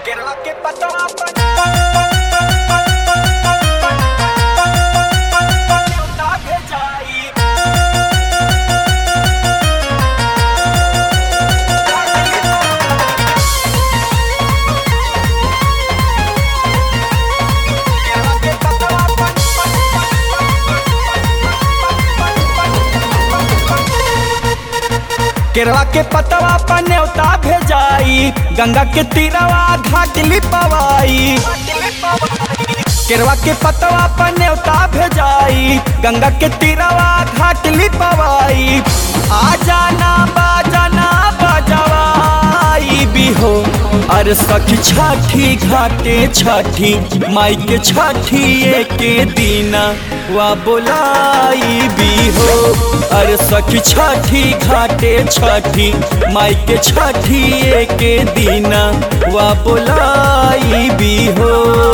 Kerala के पतवा पर न्योता भेजाई केरला के पतवा केरला के पतवा पर न्योता भेजाई गंगा के तीरवा घाट लिपवाई केरवा के पतवा पर न्योता भेजाई गंगा के तीरवा घाट लिपवाई आ जाना बाजाना बजवाई भी हो अरे सखी छठी घाटे छठी माई के छठी के दीना वा बोलाई भी हो अरे सखी छठी घाटे छठी माई के छठी के दीना वा बोलाई भी हो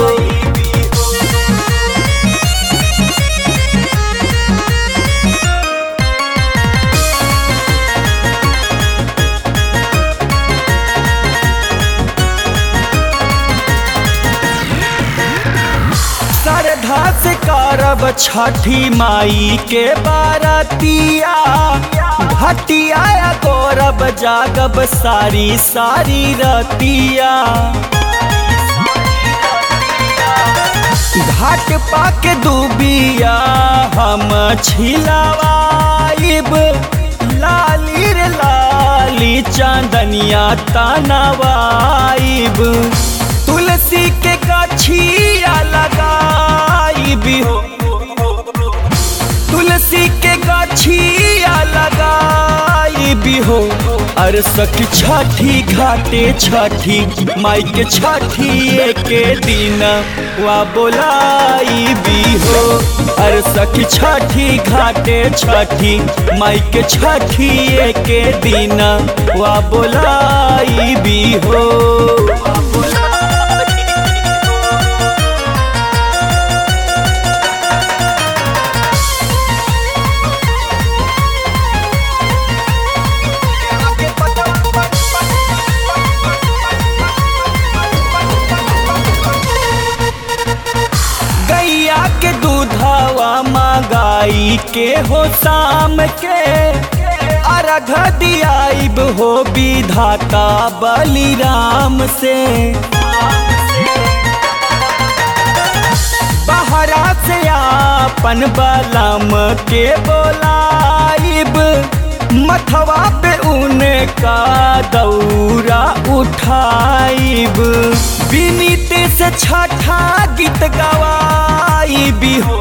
श्रद्धा से करब छठी माई के बारतिया घटिया गौरब जागब सारी सारी रतिया घाट पाक डूबिया हम छिलवाइब लाली रे लाली चांदनिया तनवाइब तुलसी के गछिया लगाइब हो तुलसी के गछिया लगाइब हो अरे सखी छठी घाटे छठी माई के छठी के दिन वा बोलाई भी हो अरे सखी छठी घाटे छठी माई के छठी के दिन वा बोलाई भी हो गैया के दूधवा मागाई के हो शाम के अर्घ दियाइब हो विधाता बलिराम से बहरा से आपन बलम के बोलाइब मथवा पे उनका दौरा उठाइब विनीत से छठा गीत गवाई भी हो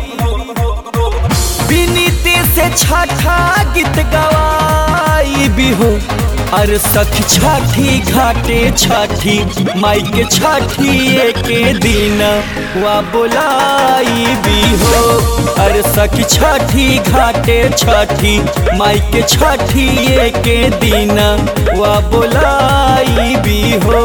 विनीत से छठा गीत गवाई भी हो अरे सखी छठी घाटे छठी माई के छठी के दिन वा बोलाई भी हो अरे सखी छठी घाटे छठी माई के छठी के दिन वा बोलाई भी हो